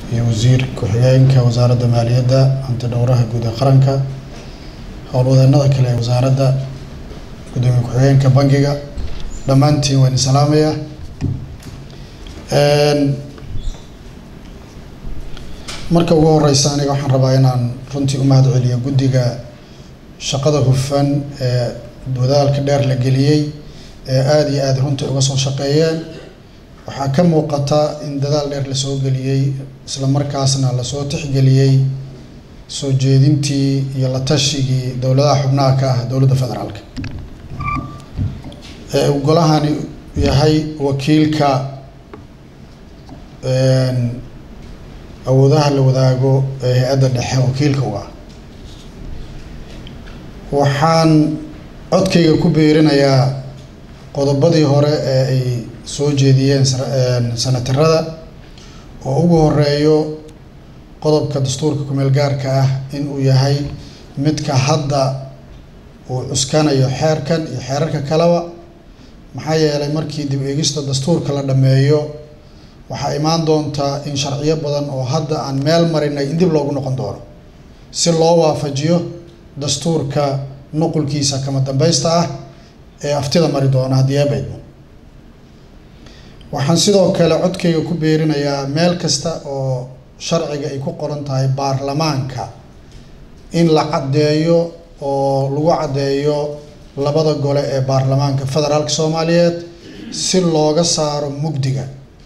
iyo wasiir ku-xigeenka wasaaradda maaliyadda hanti dhowraha guud ee qaranka howlwadeenada kale ee wasaaradda gudoomiye ku-xigeenka bangiga dhammaantiin waan salaamaya marka ugu horeysa aniga waxaan rabaa inaan runtii u mahad celiyo guddiga shaqada hufan ee dadaalka dheer la geliyey ee aada iyo aada runtii uga soo shaqeeyeen waxaa ka muuqata in dadaal dheer lasoo geliyey isla markaasna lasoo tixgeliyey soo jeedintii iyo la tashigii dowladaha xubnaha ka ah dowladda federaalka ee uu golahani yahay wakiilka awoodaha la wadaago ee hay-adda dhexe wakiilka u ah waxaan codkayga ku beerinayaa qodobadii hore ee ay soo jeediyeen sanatarada oo ugu horeeyo qodobka dastuurka kumeel gaarka ah in uu yahay midka hadda uu cuskanayo xeerkan iyo xeerarka kaleba maxaa yeelay markii dib eegista dastuurka la dhammeeyo waxaa imaan doontaa in sharciyo badan oo hadda aan meel marinay in dib loogu noqon doono si loo waafajiyo dastuurka nuqulkiisa kama dambaysta ah ee aftida mari doona haddii eebaydmo waxaan sidoo kale codkayga ku beerinayaa meel kasta oo sharciga ay ku qoran tahay baarlamaanka in la caddeeyo oo lagu caddeeyo labada gole ee baarlamaanka federaalka soomaaliyeed si looga saaro mugdiga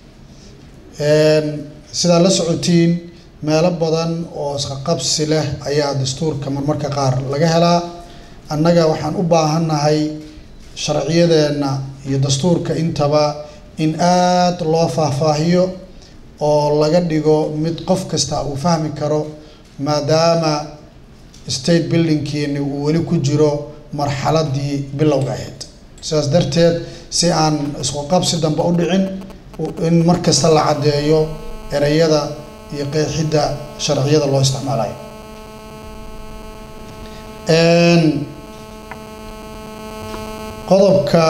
sidaa la socotiin meelo badan oo isqaqabsi leh ayaa dastuurka marmarka qaar laga helaa annaga waxaan u baahannahay sharciyadeenna iyo dastuurka intaba in aada loo faahfaahiyo oo laga dhigo mid qof kasta uu fahmi karo maadaama state buildingkeeni uu weli ku jiro marxaladii bilowga ahayd sidaas darteed si aan isku qabsi dambe u dhicin in mar kasta la caddeeyo ereyada iyo qeexidda sharciyada loo isticmaalayo qodobka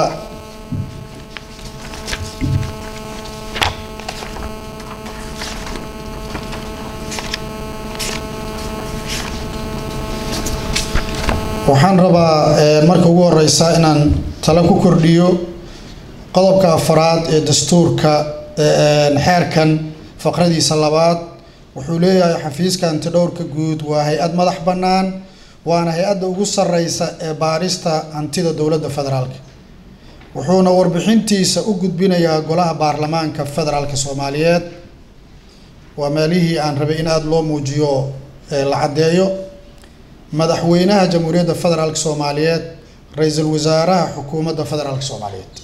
waxaan rabaa marka ugu horeysa inaan talo ku kordhiyo qodobka afaraad ee dastuurka xeerkan faqradiisa labaad wuxuu leeyahay xafiiska hantidhowrka guud waa hay-ad madax bannaan waana hay-adda ugu sareysa ee baarista hantida dowladda federaalka wuxuuna warbixintiisa u gudbinayaa golaha baarlamaanka federaalka soomaaliyeed waa meelihii aan rabay in aada loo muujiyo la caddeeyo madaxweynaha jamhuuriyadda federaalka soomaaliyeed ra-iisul wasaaraha xukuumadda federaalka soomaaliyeed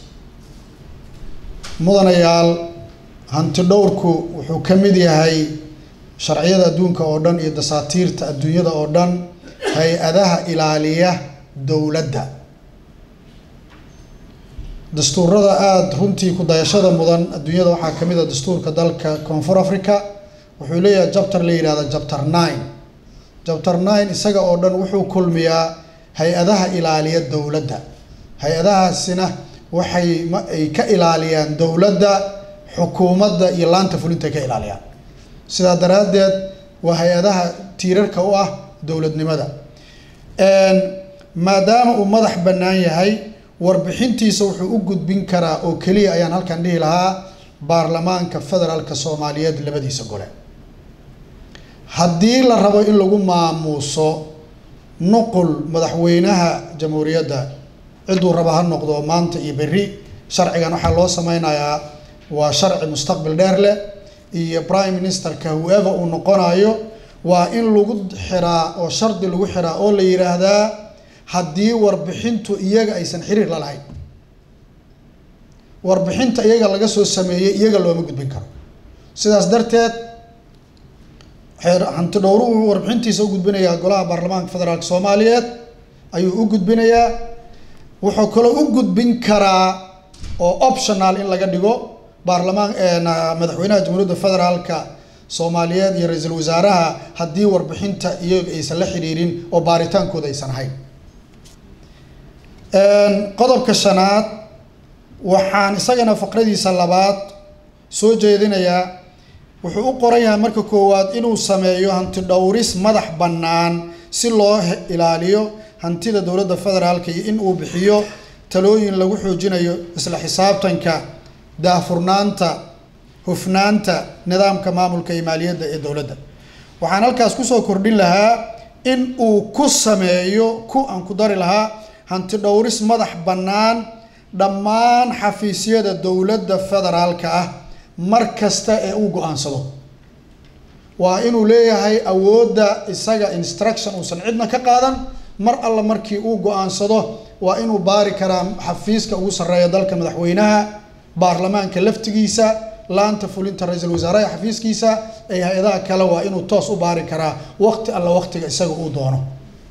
mudanayaal hanti dhowrku wuxuu ka mid yahay sharciyada adduunka oo dhan iyo dasaatiirta adduunyada oo dhan hay-adaha ilaaliya dowladda dastuurada aada runtii ku dayashada mudan adduunyada waxaa ka mid a dastuurka dalka koonfur africa wuxuu leeyahay jabter la yidhahda jabter nine jabter nine isaga oo dhan wuxuu kulmiyaa hay-adaha ilaaliya dowladda hay-adahaasina waxay ma ay ka ilaaliyaan dowladda xukuumadda iyo laanta fulinta ay ka ilaaliyaan sidaa daraaddeed waa hay-adaha tiirarka u ah dowladnimada maadaama uu madax bannaan yahay warbixintiisa wuxuu u gudbin karaa oo keliya ayaan halkan dhihi lahaa baarlamaanka federaalka soomaaliyeed labadiisa gole haddii la rabo in lagu maamuuso nuqul madaxweynaha jamhuuriyadda ciduu raba ha noqdo maanta iyo berri sharcigan waxaa loo sameynayaa waa sharci mustaqbal dheer leh iyo prime ministerka whoever uu noqonayo waa in lagu xiraa oo shardi lagu xiraa oo la yidhaahdaa haddii warbixintu iyaga aysan xiriir la lahayn warbixinta iyaga laga soo sameeyey iyaga looma gudbin karo sidaas darteed hanti dhowruhu warbixintiisa u gudbinayaa golaha baarlamaanka federaalka soomaaliyeed ayuu u gudbinayaa wuxuu kaloo u gudbin karaa oo optional in laga dhigo baarlamaan madaxweynaha jamhuuriyadda federaalka soomaaliyeed iyo ra-iisul wasaaraha haddii warbixinta iyaga aysan la xiriirin oo baaritaankooda aysan ahayn qodobka shanaad waxaan isagana faqradiisa labaad soo jeedinayaa wuxuu u qoran yahay marka koowaad inuu sameeyo hanti dhowris madax bannaan si loo ilaaliyo hantida dowladda federaalka iyo in uu bixiyo talooyin lagu xoojinayo isla xisaabtanka daahfurnaanta hufnaanta nidaamka maamulka iyo maaliyadda ee dowladda waxaan halkaas kusoo kordhin lahaa in uu ku sameeyo ku aan ku dari lahaa hanti dhowris madax bannaan dhammaan xafiisyada dowladda federaalka ah mar kasta ee uu go-aansado waa inuu leeyahay awoodda isaga instruction uusan cidna ka qaadan mar alla markii uu go-aansado waa inuu baari karaa xafiiska ugu sarreeya dalka madaxweynaha baarlamaanka laftigiisa laanta fulinta ra-iisul wasaaraha xafiiskiisa ee hay-adaha kale waa inuu toos u baari karaa waqti alla waqtiga isaga uu doono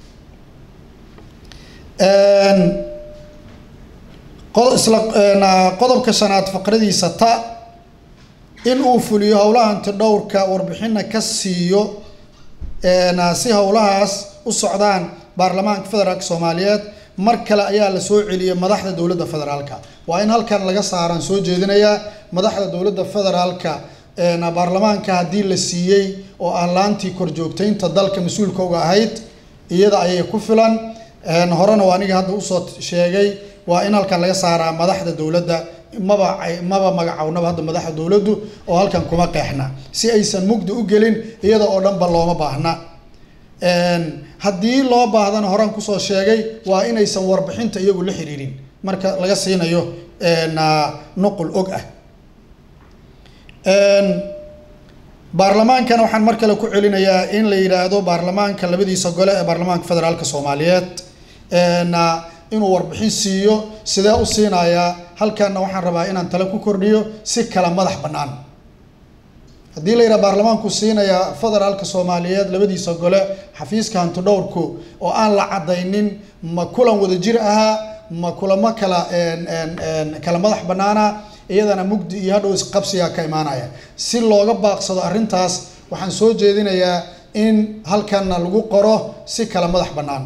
isla qodobka shanaad faqradiisa ta in uu fuliyo howlaha hanti dhowrka warbixina ka siiyo si howlahaas u socdaan baarlamaanka federaalk soomaaliyeed mar kale ayaa la soo celiyay madaxda dowladda federaalka waa in halkan laga saaraan soo jeedinayaa madaxda dowladda federaalka baarlamaanka haddii la siiyey oo ah laantii korjoogtaynta dalka mas-uulka uga ahayd iyada ayay ku filan horena waa aniga hadda usoo sheegay waa in halkan laga saaraa madaxda dowladda maba maba magacownaba hadda madaxda dowladdu oo halkan kuma qeexna si aysan mugdi u gelin iyada oo dhanba looma baahna haddii loo baahdana horaan kusoo sheegay waa inaysan warbixinta iyagu la xiriirin marka laga siinayo nuqul og ah baarlamaankana waxaan mar kale ku celinayaa in la yidhaahdo baarlamaanka labadiisa gole ee baarlamaanka federaalka soomaaliyeed inuu warbixin siiyo sidee u siinayaa halkanna waxaan rabaa inaan tale ku kordhiyo si kala madax bannaan haddii la yidhaha baarlamaanku siinayaa federaalka soomaaliyeed labadiisa gole xafiiska hanti dhowrku oo aan la caddaynin ma kulan wada jir ahaa ma kulamo kala kala madax bannaana iyadana mugdi iyo hadhow isqabsigaa ka imaanaya si looga baaqsado arrintaas waxaan soo jeedinayaa in halkanna lagu qoro si kala madax bannaan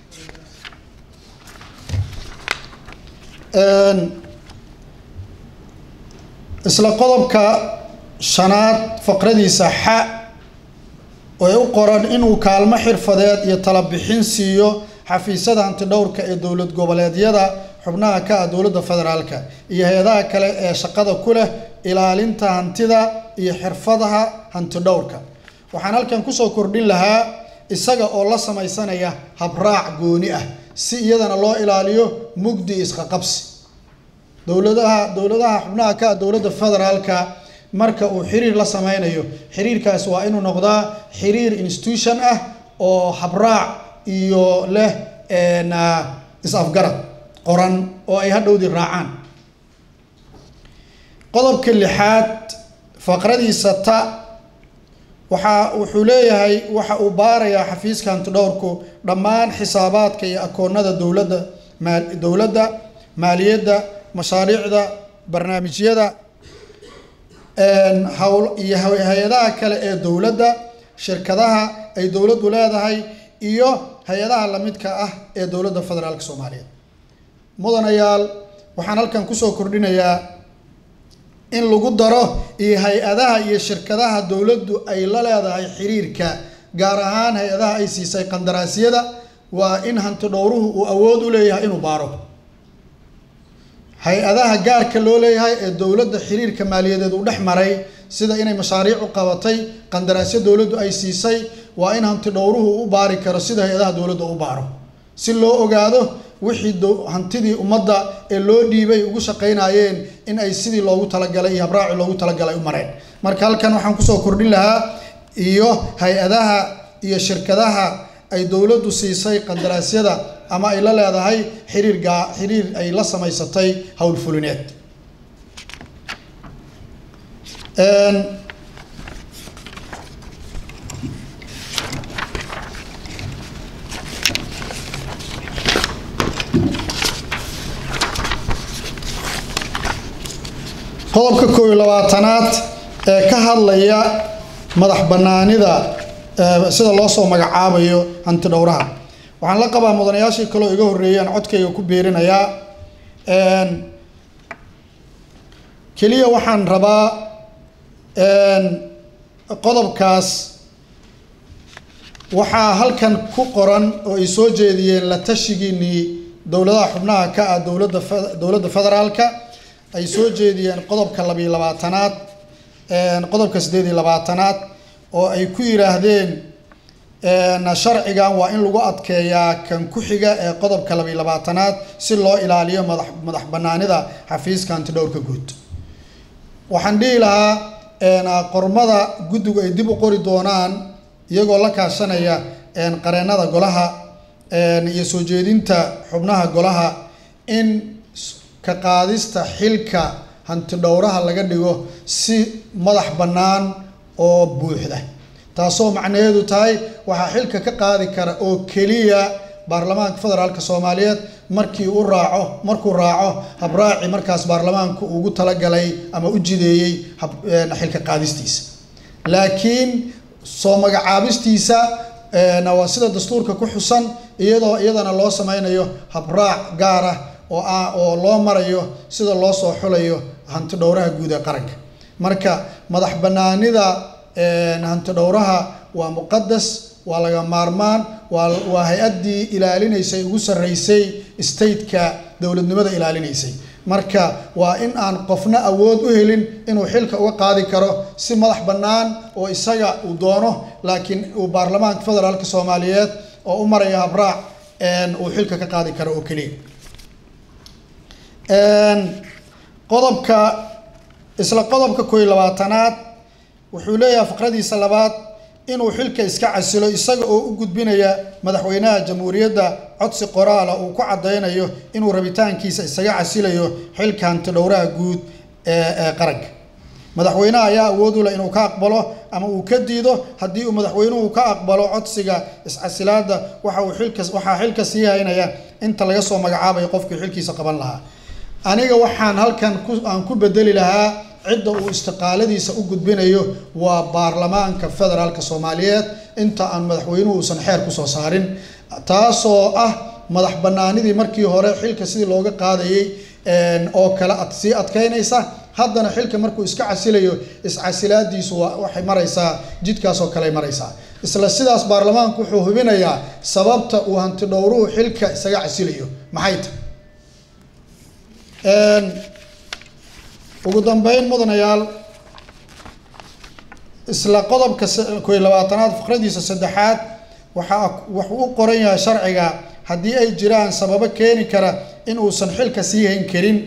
isla qodobka shanaad faqradiisa xa oo ay u qoran inuu kaalmo xirfadeed iyo talabixin siiyo xafiisyada hanti dhowrka ee dowlad goboleedyada xubnaha ka ah dowladda federaalka iyo hay-adaha kale ee shaqada ku leh ilaalinta hantida iyo xirfadaha hanti dhowrka waxaan halkan kusoo kordhin lahaa isaga oo la samaysanaya habraac gooni ah si iyadana loo ilaaliyo mugdi isqaqabsi dowladaha dowladaha xubnaha ka ah dowladda federaalka marka uu xiriir la sameynayo xiriirkaas waa inuu noqdaa xiriir institution ah oo habraac iyo leh is-afgarad qoran oo ay hadhowdii raacaan qodobka lixaad faqradiisa ta waxaa wuxuu leeyahay waxa uu baarayaa xafiiska hantidhowrku dhammaan xisaabaadka iyo akoonada dowladda maa dowladda maaliyadda mashaariicda barnaamijyada hawl iyo hay-adaha kale ee dowladda shirkadaha ay dowladdu leedahay iyo hay-adaha lamidka ah ee dowladda federaalka soomaaliyeed mudanayaal waxaan halkan kusoo kordhinayaa in lagu daro iyo hay-adaha iyo shirkadaha dowladdu ay la leedahay xiriirka gaar ahaan hay-adaha ay siisay qandaraasyada waa in hanti dhowruhu uu awood u leeyahay inuu baaro hay-adaha gaarka loo leeyahay ee dowladda xiriirka maaliyadeed uu dhex maray sida inay mashaariic u qabatay qandaraasyo dowladdu ay siisay waa in hanti dhowruhu u baari karo sida hay-adaha dowladda u baaro si loo ogaado wixii hantidii ummadda ee loo dhiibay ugu shaqaynayeen in ay sidii loogu talagalay iyo habraaci loogu talagalay u mareen marka halkan waxaan kusoo kordhin lahaa iyo hay-adaha iyo shirkadaha ay dowladdu siisay qandaraasyada ama ay la leedahay xiriir gaa xiriir ay la samaysatay howlfulineed qodobka koob iyo labaatanaad ee ka hadlaya madax banaanida sida loo soo magacaabayo hanti dhowraha waxaan la qabaa mudanayaashii kaleo iga horreeyaan codkayga ku beerinayaa keliya waxaan rabaa qodobkaas waxaa halkan ku qoran oo ay soo jeediyeen la tashigiinii dowladaha xubnaha ka ah dowladda dowladda federaalka ay soo jeediyeen qodobka labiyo labaatanaad qodobka siddeed iyo labaatanaad oo ay ku yidhaahdeen sharcigan waa in lagu adkeeyaa kan ku xiga ee qodobka labiyo labaatanaad si loo ilaaliyo madax madax banaanida xafiiska antidhowrka guud waxaan dhihi lahaa qormada guddigu ay dib u qori doonaan iyagoo la kaashanaya qareennada golaha iyo soo jeedinta xubnaha golaha in ka qaadista xilka hantidhowraha laga dhigo si madax bannaan oo buuxda taasoo macnaheedu tahay waxaa xilka ka qaadi kara oo keliya baarlamaanka federaalk soomaaliyeed markii u raaco markuu raaco habraaci markaas baarlamaanku ugu talagalay ama u jideeyey xilka qaadistiisa laakiin soo magacaabistiisa waa sida dastuurka ku xusan iyadoo iyadana loo sameynayo habraac gaar ah oo ah oo loo marayo sida loo soo xulayo hanti dhowraha guud ee qaranka marka madax banaanida hanti dhowraha waa muqadas waa laga maarmaan waa waa hay-addii ilaalinaysay ugu sarreysay stateka dowladnimada ilaalinaysay marka waa in aan qofna awood u helin inuu xilka uga qaadi karo si madax bannaan oo isaga uu doono laakiin uu baarlamaanka federaalk soomaaliyeed oo u maraya habraac uu xilka ka qaadi karo oo keliya qodobka isla qodobka koo iyo labaatanaad wuxuu leeyahay faqradiisa labaad inuu xilka iska casilo isaga oo u gudbinaya madaxweynaha jamhuuriyadda codsi qoraala uu ku caddaynayo inuu rabitaankiisa isaga casilayo xilka hantidhowraha guud ee qaranka madaxweynaha ayaa awood u leh inuu ka aqbalo ama uu ka diido haddii uu madaxweynuhu ka aqbalo codsiga iscasilaada waxa uu xilka waxaa xilka sii haynaya inta laga soo magacaabayo qofkii xilkiisa qaban lahaa aniga waxaan halkan ku aan ku bedeli lahaa cidda uu istiqaaladiisa u gudbinayo waa baarlamaanka federaalk soomaaliyeed inta aan madaxweynuhu uusan xeer kusoo saarin taasoo ah madax banaanidii markii hore xilka sidii looga qaadayay oo kale ad sii adkeynaysa haddana xilka markuu iska casilayo iscasilaadiisu waa waxay maraysaa jidkaas oo kale maraysaa isla sidaas baarlamaanku wuxuu hubinayaa sababta uu hantidhowruhu xilka isaga casilayo maxay tahay ugu dambeyn mudanayaal isla qodobka koo iyo labaatanaad faqradiisa saddexaad waxaa wuxuu u qoran yahay sharciga haddii ay jiraan sababo keeni kara in uusan xilka sii hayn karin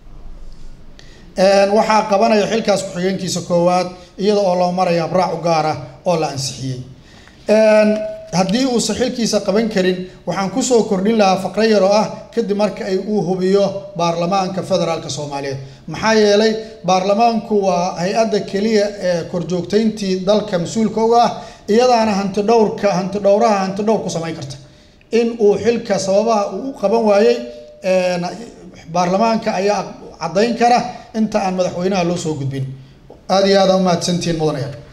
waxaa qabanaya xilkaas ku-xigeenkiisa koowaad iyada oo loo maraya habraac u gaar ah oo la ansixiyey haddii uusan xilkiisa qaban karin waxaan kusoo kordhin lahaa faqro yar oo ah kadib marka ay uu hubiyo baarlamaanka federaalk soomaaliyeed maxaa yeelay baarlamaanku waa hay-adda keliya ee korjoogtayntii dalka mas-uulka uga ah iyadaana hantidhowrka hantidhowraha hantidhowr ku samayn karta in uu xilka sababaha uu u qaban waayey baarlamaanka ayaa caddayn kara inta aan madaxweynaha loo soo gudbin aada iyo aada umahadsantihiin mudanayaal